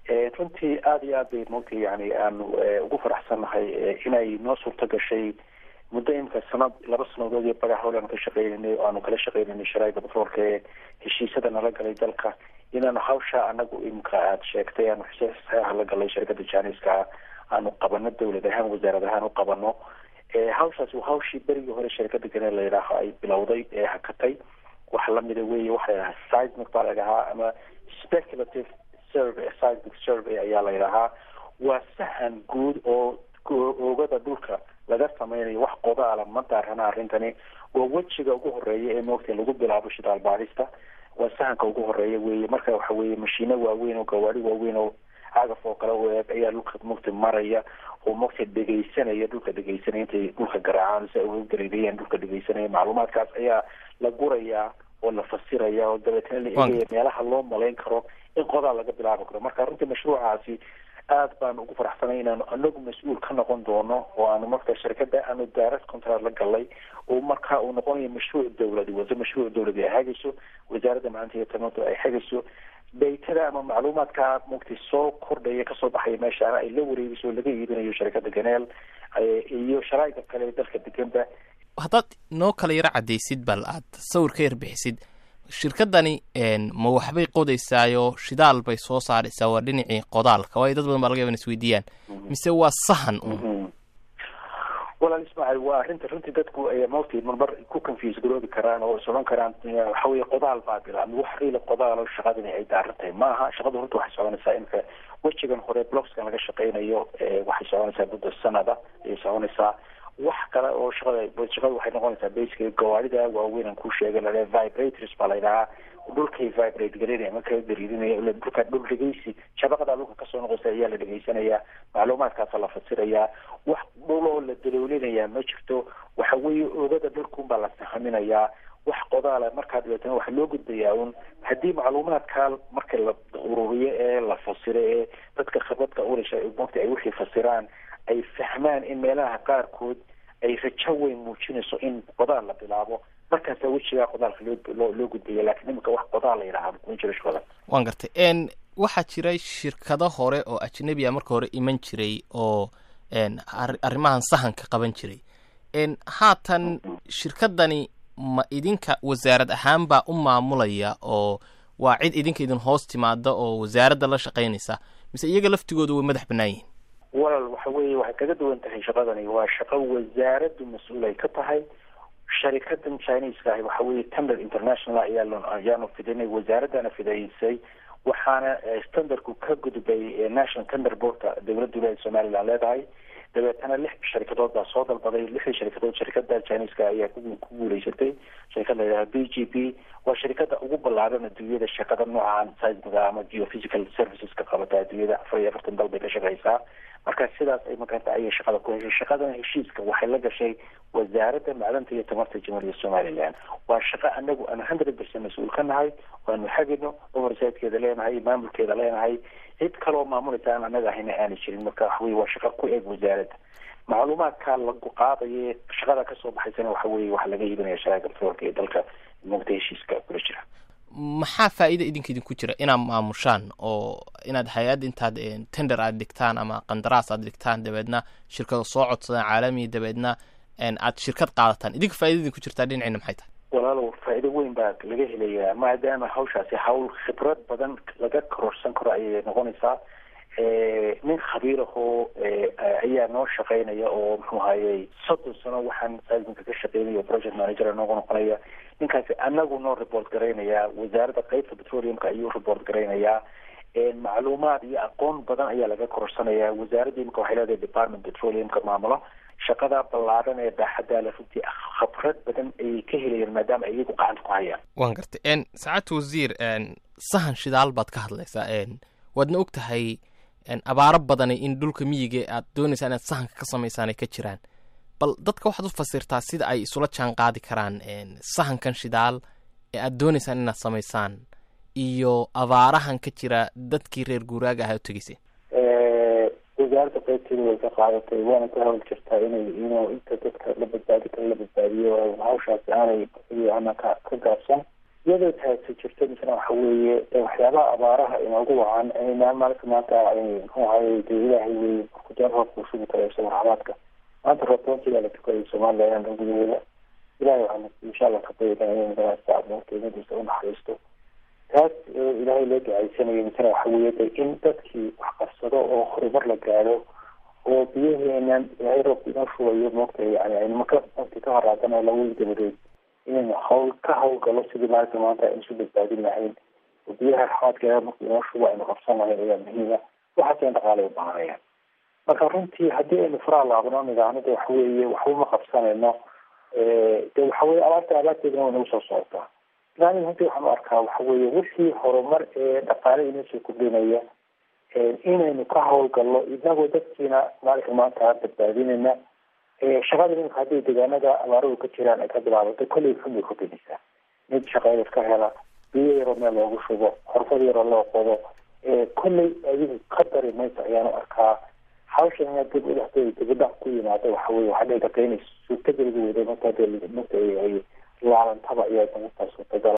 runtii aada iyo aad bay mogta yani aanu ugu faraxsannahay inay noo suurto gashay muddo imika sanad laba sanadood iyo bagax howle aanu ka shaqeynaynay oo aanu kala shaqeynaynay sharaaida batroolka ee heshiisada nala galay dalka inaanu hawsha anagu imika aada sheegtay aanu saxeexa la galay shirkada janiska aanu qabano dawlad ahaan wasaarad ahaan u qabano hawshaas waa hawshii berigii hore shirkada ganeel la yidhaaho ay bilowday ee hakatay wax lamida weeye waxa la yidhaha seismic baa la yidhahaa ama speculative survey seismic survey ayaa la yidhahaa waa sahan guud oo oogada dhulka laga sameynayo wax qodaala ma daarana arrintani waa wejiga ugu horeeya ee moogta lagu bilaabo shidaal baadhista waa sahanka ugu horeeya weeye marka waxa weeye mashiino waaweyn oo gawaari waaweyn oo cagaf oo kale u eeg ayaa dhulka mugta maraya oo mugta dhegaysanaya dhulka dhegaysanaya intay dhulka garaacaan si ay uga gareerayaan dhulka dhegaysanaya macluumaadkaas ayaa la gurayaa oo la fasiraya oo dabeetna la eegaya meelaha loo malayn karo in qodaal laga bilaabi karo marka runtii mashruucaasi aad baan ugu faraxsanay inaanu anagu mas-uul ka noqon doono oo aanu marka shirkada aanu direct contract la galay oo marka uu noqonayo mashruuc dawladi wase mashruuc dawladi ay hagayso wasaaradda macalinta iyo tamadu ay hagayso daytada ama macluumaadka mugti soo kordhaya kasoo baxaya meeshaana ay la wareegayso oo laga iibinayo shirkada ganeel iyo sharaaida kale dalka deganba haddaad noo kala yaro cadaysid bal aad sawir ka yar bixisid shirkadani ma waxbay qodaysaayo shidaal bay soo saaraysaa waa dhinacii qodaalka waayo dad badan baa laga yaba in isweydiiyaan mise waa sahan un walaal ismaaciil waa arrinta runtii dadku mawti marmar ku confuse garoobi karaan oo is odhan karaan waxa weye qodaal baa bilaabmay wax riila qodaalo shaqadani ay daaran tahay maaha shaqadu runta waxay soconaysaa imika wejigan hore blockskan laga shaqeynayo waxay soconaysaa muddo sanada ayay soconaysaa wax kale oo shaqada shaqada waxay noqonaysaa basically gawaarida waaweyn aan ku sheegay la vibrators baa la yidhahaa dhulkay vibrate gareynaya marka dariidinaya dhulka dhul dhegeysi shabaqada dhulka kasoo noqosa ayaa la dhegeysanayaa macluumaadkaasa la fasirayaa wax dhul oo la daloolinayaa ma jirto waxa weeye oogada dhulkuunbaa la sahaminayaa wax qodaala markaa dabeetana waxa loo gudbayaa un haddii macluumaadkaa marka la ururiyo ee la fasiro ee dadka khibradka ulisha mogta ay wixii fasiraan ay fahmaan in meelaha qaarkood ay rajo weyn muujinayso in qodaal la bilaabo markaasa wejigaa qodaalka loo loo gudbaya lakiin iminka wax qodaal la yidhaha kuma jiro shaqada waan gartay n waxaa jiray shirkado hore oo ajnabi a marka hore iman jiray oo arrimahan sahanka qaban jiray haatan shirkadani ma idinka wasaarad ahaan baa u maamulaya oo waa cid idinka idin hoos timaada oo wasaaradda la shaqaynaysa mise iyaga laftigooda way madax bannaan yihin walal waxa weeye waxay kaga duwan tahay shaqadani waa shaqo wasaaraddu mas-uul ay ka tahay sharikadan chineska ahi waxa weeye tender international ayaa ayaanu fidinay wasaaraddana fidaysay waxaana standardku ka gudbay national tender boardka dowladda wilaayada somaliland leedahay dabeetana lix sharikadood baa soo dalbaday lixdii sharikadood sharikada chineska ayaa ku guuleysatay sharikad la yidhaha b g p waa sharikada ugu ballaaran adduunyada shaqada noocan seismiga ama geophysical serviceska qabata adduunyada afar iyo afartan dal bay ka shaqeysaa marka sidaas ay makaranta ayay shaqada ku heshay shaqadan heshiiska waxay la gashay wasaaradda macdanta iyo tamarta jamhuuriyadda somaliland waa shaqo anagu aan hundred percent mas-uul ka nahay waanu xagino oversidekeeda leenahay maamulkeeda leenahay cid kaloo maamulaysa aan anaga ahayna aana jirin marka waxaweye waa shaqo ku eeg wasaaradda macluumaadka lagu qaadaye shaqada kasoo baxaysana waxa weye waxa laga iibinaya sharaaka petroolka ee dalka mugta heshiiska kula jira maxaa faa'iida idinka idinku jira inaad maamushaan oo inaad hay-ad intaad tender aad dhigtaan ama qandaraas aad dhigtaan dabeedna shirkado soo codsadaan caalamiya dabeedna aad shirkad qaadataan idinka fa'ida idinku jirtaa dhinacina maxay tahay walaalow faa'iido weyn baa laga helayaa maadaama hawshaasi hawl khibrad badan laga kororsan karo ayay noqonaysaa nin khabiir ahoo ayaa noo shaqeynaya oo muxuu ahayey soddon sano waxaan seisminka ka shaqeynaya project manager noogu noqonaya ninkaasi anagu noo report garaynayaa wasaaradda qeybta petroleumka ayuu report garaynayaa macluumaad iyo aqoon badan ayaa laga kororsanayaa wasaaradda imika waxay leedahay department petroleumka maamulo shaqada ballaadan ee baaxadda le runtii khabrad badan ayay ka helayaan maadaama ay iyagu gacanta ku hayaan waan gartay saacadta wasiir sahan shidaal baad ka hadlaysaa waadna og tahay abaaro badani in dhulka miyiga aad doonaysaa inaad sahanka ka samaysaan ay ka jiraan bal dadka waxaad u fasirtaa sida ay isula jaan qaadi karaan sahankan shidaal ee aad doonaysaan inaad samaysaan iyo abaarahan ka jira dadkii reer guuraaga ahaa u tegeysay wasaaradda qaybteeda way ka qaadatay waana ka hawl jirtaa inay inuu inta dadka la badbaadi kara la badbaadiyo hawshaasi aanay ana ka ka gaabsan iyadoo taasi jirto misna waxa weeye waxyaabaha abaaraha inoogu wacan maalinka maanta muxuu ahaye dee ilaahay wey markuu deen roobka ushugi karo isago raxmaadka maanta roobtoontigaa la tukaday somaliland gudaheeda ilahay waxaan insha allah ka bayadaa inay madaasta kelimadiisa unaxariisto taas ilaahay loo ducaysanayo misna waxa weeye de in dadkii wax qabsado oo horumar la gaadho oo biyaheenan ilaahay roobka inoo shubayo moogtahay yani aynu maka waqti ka horaadana laweyn dabadeed inaynu hawl ka hawlgalo sidii maalinta maanta aynu isu badbaadin lahayn oo biyaha raxmaadkeeda marka inoo shubo aynu qabsan lahayn ayaa muhiima waxaas in dhaqaale u baahanayaan marka runtii haddii aynu faraha laabno nidaamada de waxa weeye waxba ma qabsanayno de waxa weye abaarta abaarteedana way nagu soo socotaa ilaani runtii waxaan u arkaa waxa weeye wixii horumar ee dhaqaale inoo soo kordhinaya inaynu ka hawlgalno inagoo dadkiina maalinka maanta badbaadinayna shaqada iminka haddii deegaanada abaaruhu ka jiraan ay ka bilaabato kolley xun bay kordhinaysaa mid shaqeeya ka hela biyo yaroo meel loogu shubo xorfad yaroo loo qodo kolley adigu ka dari mayso ayaanu arkaa hawshan inaad dib udhaxdooda dibadhac ku yimaado waxa weye waxaa dhici karta inay suurtageliga weydo marka dee marka ay laalantaba ayaa markaa suurtagal